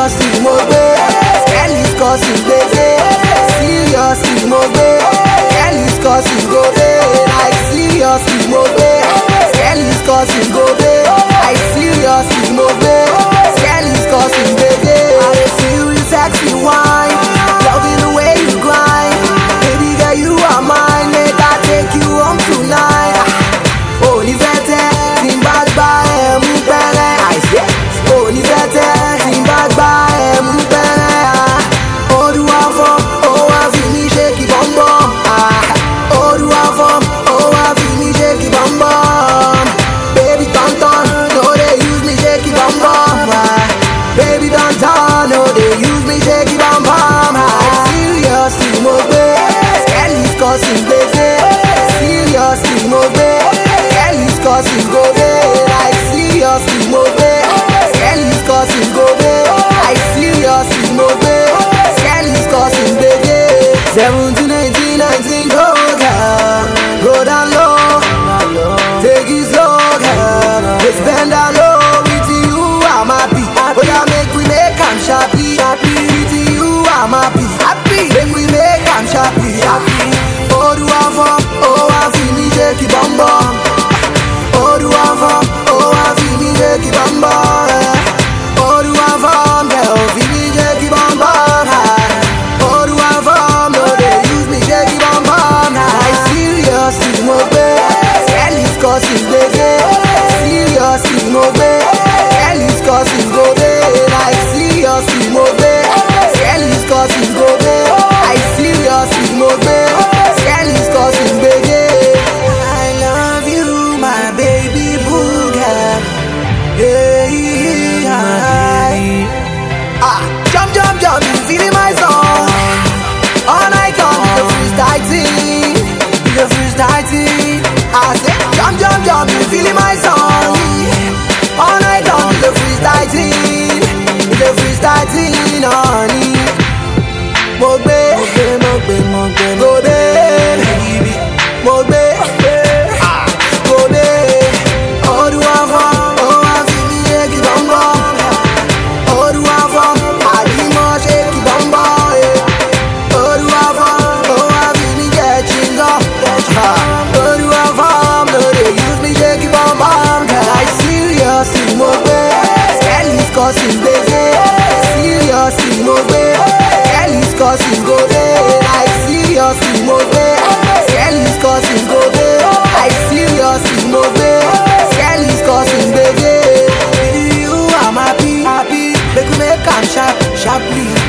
seriously mo gbé Kelly's causing gbèsè seriously mo gbé Kelly's causing go dey like seriously mo gbé Kelly's causing go dey like seriously mo gbé Kelly's causing gbèsè. I dey feel you sexy wine loving the way you grind baby girl you are mine make I take you home tonight. onífẹ̀tẹ̀ tí n bá gbá ẹ̀ mú pẹ́rẹ́ àìsí onífẹ̀tẹ̀ tí n bá gbá ẹ̀ mú pẹ́rẹ́ olúwa fọ́ ó wá fi mí ṣe kí bọ́m̀bọ́m olúwa fọ́ ó wá fi mí ṣe kí bọ́m̀bọ́m baby tọ̀ntọ̀n no dey use me ṣe kí bọ́m̀bọ́m baby tọ̀ntọ̀n no dey use me ṣe kí bọ́m̀bọ́m seriously mo gbé Kelly's causing gbèsè seriously mo gbé Kelly's causing go dey like seriously mo gbé Kelly's causing go dey like seriously mo gbé Kelly's causing gbèsè seventeen eighteen nineteen go down go down low take it slow girl just bend down low with you I'm happy oya make we make am sharply sharply with you I'm happy happy make we make am sharply sharply olúwa fọ́ ó wá fi mí ṣe kí bọ́m̀bọ́m olúwa fọ́ ó wá fi mí ṣe kí bọ́m̀bọ́m olúwa fọ́ ǹjẹ́ ò fi mí ṣe kí bọ́m̀bọ́m olúwa fọ́ no dey use me ṣe kí bọ́m̀bọ́m like seriously mo gbé Kelly's causing gbèsè seriously mo gbé Kelly's causing go dey like seriously mo gbé Kelly's causing go dey like seriously mo gbé Kelly's causing gbèsè. I love you my baby booger. Yeah, Ah, jump, jump, jump, you feeling my song? All night long, the freestyle team, the freestyle team. I say, jump, jump, jump, you feeling my song? All night long, the freestyle team, the freestyle team, honey. Mo gbé, mo gbé, mo gbé, mo gbé, mo gbé, ah, mo gbé. Olúwa fọ́, ó wá fi mí ṣe kí bọ́m̀bọ́m. Olúwa fọ́, àbímọ ṣe kí bọ́m̀bọ́m. Olúwa fọ́, ó wá fi mí jẹ chingom. Olúwa fọ́, no dey use me ṣe kí bọ́m̀bọ́m. Like seriously mo gbé, Kelly's causing gbèsè. Seriously mo gbé, Kelly's causing go dey. Like seriously mo gbé, Kelly's causing go dey. Like seriously mo gbé, Kelly's causing gbèsè. You I'm happy, happy. Make we make am sharp, sharply.